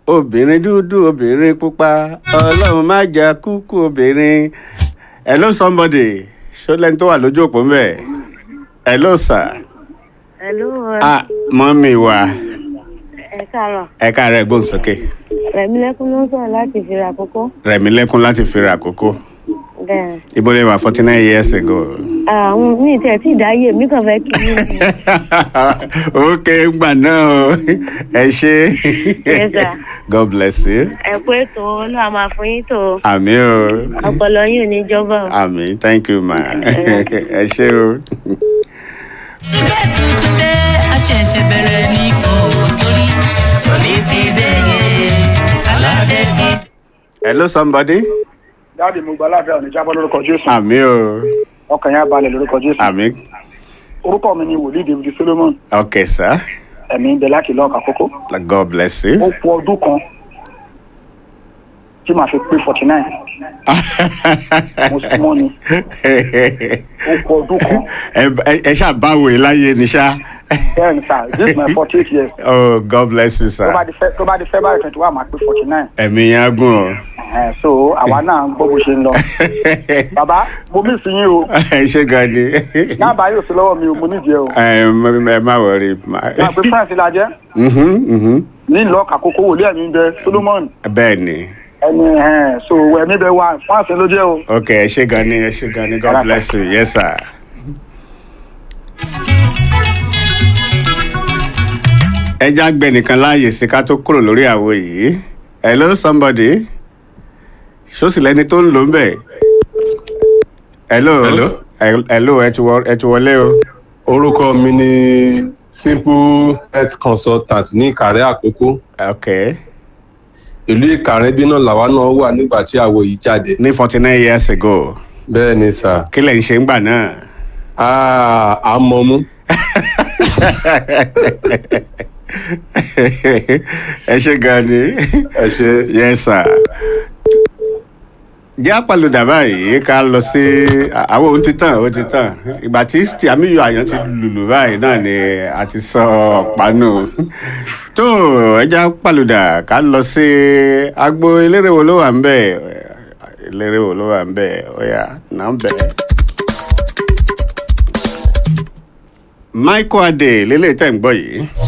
obìnrin dúdú obìnrin pupa ọlọ́run má jà kúkú obìnrin hello somebody ṣọlẹ́ni tó wà lójú òpó ń bẹ̀ hello sir Hello, ah mọ́mí wa ẹ káàárọ̀. ẹ káàárẹ̀ gbóhùnsókè Rẹ̀mílẹ́kún ló ń sọ̀rọ̀ láti fi ra àkókò. rẹ̀mí lẹ́kún láti fi ra àkókò Bẹ́ẹ̀. ibo lè wà forty nine years ago. Àwọn mi tẹ̀ tí ìdáyé mi kàn fẹ́ kí ni. ok gbà náà o ẹ ṣe Yes, sir. god bless you Ẹ kú ètò olúwa máa fún yín tó. àmì o Ọpọlọ yín ò ní jọba o. àmì thank you ma ẹ ṣe o. Ìgbẹ́ tuntun dé, a ṣẹ̀ṣẹ̀ bẹ̀rẹ̀ ní kò torí sọ̀lí ti dé yé, aládé ti hello somebody dáàdi mo gba aláàfin àwọn ìjábọ̀ lórúkọ jésù àmì o ọkàn yẹn á balẹ̀ lórúkọ jésù àmì orúkọ mi ni wòlíì david solomon ok sir ẹ̀mí ń bẹ láti lọ́ọ̀kà kókó god bless you. ó kù ọdún kan tí màá fi pé forty nine mo súnmọ́ ni ó kù ọdún kan ẹ ẹ- ẹ ṣáà báwo ẹ láyé ni ṣá. bẹ́ẹ̀ ni sir this is my forty eight years oh god bless you tó sir bá di fẹ́ tó bá di february twenty one màá pé forty nine ẹ̀mí yẹn á gùn so àwa náà ń gbọ́ bó ṣe ń lọ o. bàbá mo mí sí yín o ẹ ṣe gan ni. dábàá yóò sí lọ́wọ́ mi o mo nídìí ẹ o ẹ m- ẹ má wọrí. máa pe france la jẹ́ Mhm, mhm. ní lọ́ọ̀kà kókó wòlíì ẹ̀mí ń bẹ solomon bẹ́ẹ̀ ni. ẹni ẹ̀hẹ́n, so ẹ̀mí bẹ wá france ló jẹ́ o. ok ẹ ṣe gan ni ẹ ṣe gan ni god bless you yes sir. ẹ já gbẹ nìkan láàyè sí ká tó kúrò lórí àwo yìí hello somebody ṣọ́sì lẹni tó ń lò ń bẹ̀. hello Hello. Hel- hello ẹ ti wọ- ẹ ti wọlé o. orúkọ mi ni simple health consultant ní ìkàrẹ́ àkókò ok ìlú ìkàrẹ́ bí náà làwa náà wà nígbà tí àwọ̀ yìí jáde ní forty nine years ago bẹ́ẹ̀ ni sà kí lẹ̀ ń ṣe ń gbà náà. Ah, a mọ̀ mú ẹ ṣe gan ni. ẹ ṣe yes sir. jẹ́ àpàlùdà báyìí ká lọ sí àwọn ohun ti tàn ó ti tàn ìgbà tí àmìyọ àyàn ti lùlù báyìí náà ni a ti sọ ọ̀pá nù tó ẹja pàlùdà ká lọ sí agbo eléré wo ló wà ń bẹ̀ eléré wo ló wà ń bẹ̀ ọ̀yà náà ń bẹ̀. michael adé lélẹ̀ tẹ̀ ń gbọ́ yìí.